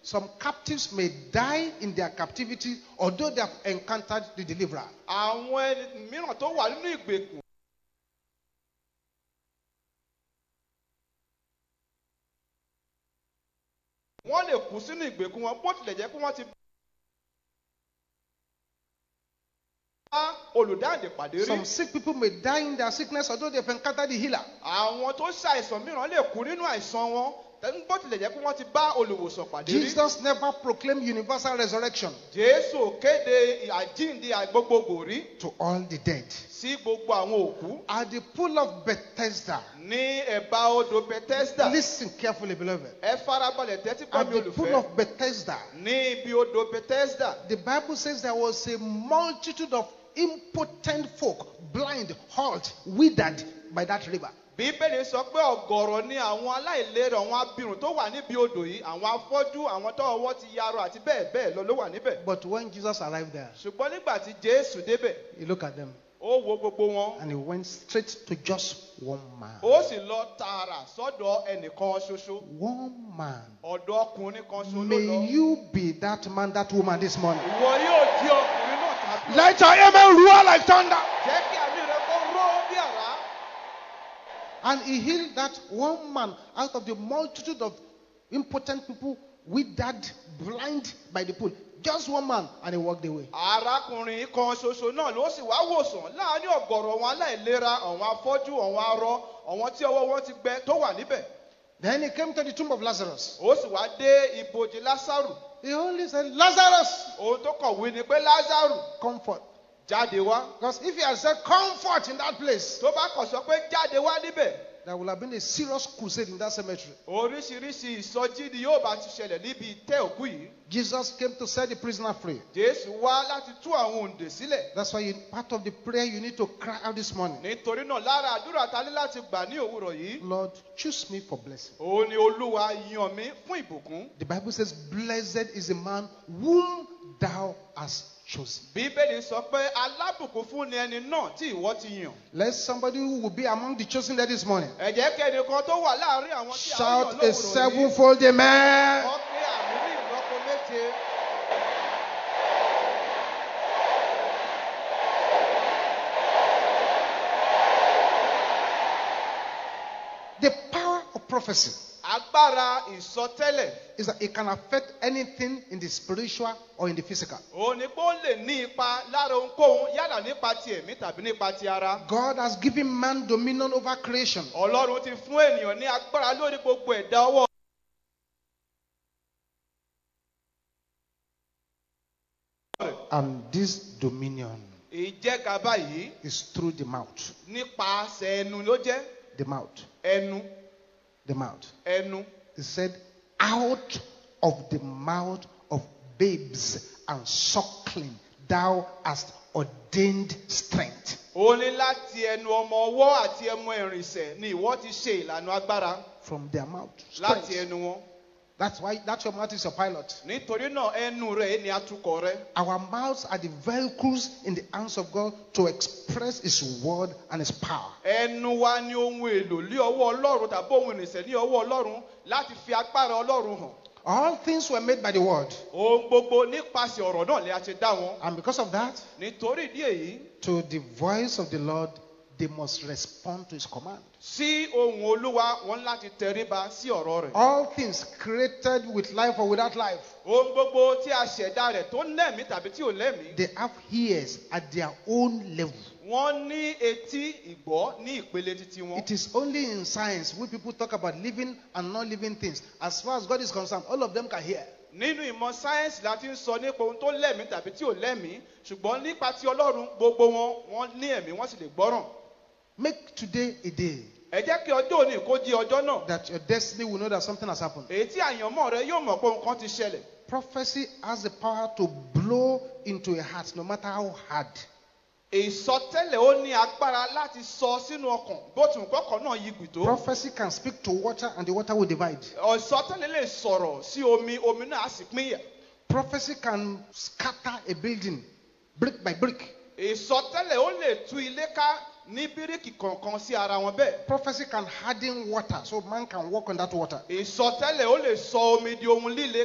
Some captives may die in their captivity, although they have encountered the deliverer. àwọn ẹni mìíràn tó wà nínú ìgbèkùn wọ́n lè kú sínú ìgbèkùn wọn bó tilẹ̀ jẹ́ pé wọ́n ti bá olùdáǹdè pàdé rí Some sick people may die in their sickness, although they have encountered the healer. àwọn tó ṣàìsàn mìíràn lè kú nínú àìsàn wọn tẹ́- bó tilẹ̀ jẹ́ pé wọ́n ti bá olùwòsàn pàdé rí Jesus never proclaimed universal resurrection jésù kéde àjíǹde àgbogbogbò rí to all the dead. sí gbogbo àwọn òkú At the pool of Bethesda, ní ẹ̀bá odò bethesda listen carefully, beloved. ẹ farabalẹ̀ tẹ́tí gbọ́ At mi the pool olùfẹ́ of Bethesda, ní ibi odò bethesda the Bible says there was a multitude of impotent folk, blind, halt, withered by that river. bíbélì sọ pé ọ̀gọ̀rọ̀ ni àwọn aláìlera àwọn abirùn tó wà níbi odò yìí àwọn afọ́jú àwọn tó ọwọ́ ti yarọ àti bẹ́ẹ̀ bẹ́ẹ̀ lọ ló wà níbẹ̀ But when Jesus arrived there, ṣùgbọ́n nígbà tí jésù débẹ̀ he looked at them ó wo gbogbo wọn and he went straight to just one man. ó sì lọ tààrà sọ́dọ̀ ẹnìkan ṣoṣo One man. ọ̀dọ̀ ọkùnrin kan ṣoṣo ló May lọ you be that man, that woman this morning. ìwọ yóò di ọkùnrin náà tàbí Let your amen roar like thunder. jẹ́ kí àmì rẹ kó ró bí àrá And he healed that one man out of the multitude of impotent people, withered, blind by the pool. Just one man, and he walked away. arákùnrin kan ṣoṣo náà ló sì wá wòsàn láàrin ọ̀gọ̀rọ̀ àwọn aláìlera àwọn afọ́jú àwọn arọ àwọn tí ọwọ́ wọn ti gbẹ tó wà níbẹ̀ Then he came to the tomb of Lazarus. ó sì wá dé ibojì lásàrù He only said, Lazarus, ohun tó kọ̀wé ni pé lázàrù comfort. jáde wá Because if he had said comfort in that place, tó bá kàn sọ pé jáde wá níbẹ̀ there would have been a serious crusade in that cemetery. oríṣiríṣi ìsọjí ni yóò bá ti ṣẹlẹ̀ níbi ìtẹ́ òkú yìí Jesus came to set the prisoner free. jésù wá láti tú àwọn òǹdè sílẹ̀ That's why you, part of the prayer you need to cry out this morning. nítorí náà lára àdúrà ta ní láti gbà ní òwúrọ̀ yìí Lord, choose me for blessing. òun ni olúwa yan mí fún ìbùkún The Bible says, Blessed is the man whom thou hast chosen. bíbélì sọ pé alábùkún fún ni ẹni náà tí ìwọ ti yàn Let somebody who will be among the chosen there this morning ẹ jẹ́ kẹ́ni kan tó wà láàrin àwọn tí a yàn shout a lówùrọ̀ yìí sevenfold amen. wọ́n pé àmì ní ìlọ́po méje The power of prophecy agbára ìsọtẹ́lẹ̀ is that it can affect anything in the spiritual or in the physical. òun ni pé ó lè ní ipa lára ohunkóhun yálà nípa ti ẹ̀mí tàbí nípa ti ara God has given man dominion over creation. ọlọ́run ti fún ènìyàn ní agbára lórí gbogbo ẹ̀dá ọwọ́ And this dominion ìjẹgàba yìí is through the mouth. nípasẹ̀ ẹnu ló jẹ́ The mouth. ẹnu The mouth. ẹnu He said, Out of the mouth of babes and suckling, thou hast ordained strength. ó ní láti ẹnu ọmọ ọwọ́ àti ẹmu ìrìnsẹ̀ ni ìwọ ti ṣe ìlànà agbára From their mouth. láti Strength. ẹnu wọn That's why that's your mouth is your pilot. nítorí náà ẹnu rẹ̀ ni atukọ̀ rẹ̀ Our mouths are the vehicles in the hands of God to express His word and His power. ẹnu wa ni ohun èlò ní ọwọ́ ọlọ́run tàbí ohun ìrìnsẹ̀ ní ọwọ́ ọlọ́run láti fi agbára ọlọ́run hàn All things were made by the word. ohun gbogbo nípasẹ̀ ọ̀rọ̀ náà lè a ṣe dá wọn And because of that, nítorí ìdí èyí to the voice of the Lord, they must respond to His command. sí ohun olúwa wọn láti tẹríba sí ọ̀rọ̀ rẹ̀ All things created with life or without life, ohun gbogbo tí a ṣẹ̀dá rẹ̀ tó lẹ́mìí tàbí tí ò lẹ́mìí they have ears at their own level. wọ́n ní etí ìgbọ́ ní ìpele títí wọn. It is only in science when people talk about living and non living things. As far as God is concerned, all of them can hear. nínú ìmọ̀ sáyẹ́nsì la ti ń sọ nípa ohun tó lẹ́mìí tàbí tí ò lẹ́mìí ṣùgbọ́n nípa ti ọlọ́run gbogbo wọn wọ́n ní ẹ̀mí wọ́n sì lè gbọ́ràn. Make today a day ẹ jẹ́ kí ọjọ́ òní kó di ọjọ́ náà that your destiny will know that something has happened. èyí tí àyànmọ́ rẹ yóò mọ̀ pé nǹkan ti ṣẹlẹ̀. Prophecy has the power to blow into a heart, no matter how hard. ìsọtẹ́lẹ̀ ó ní agbára láti sọ sínú ọkàn bó tún kọ́kọ́ náà yí gbì tó. Prophecy can speak to water and the water will divide. ìsọtẹ́lẹ̀ lè sọ̀rọ̀ sí omi omi náà á sì pínyà. Prophecy can scatter a building brick by brick. ìsọtẹ́lẹ̀ ó lè tú ilé ká ní bíríkì kọ̀ọ̀kan sí ara wọn bẹ́ẹ̀. Prophecy can harden water so man can walk on that water. ìsọtẹ́lẹ̀ ó lè sọ omi di ohun líle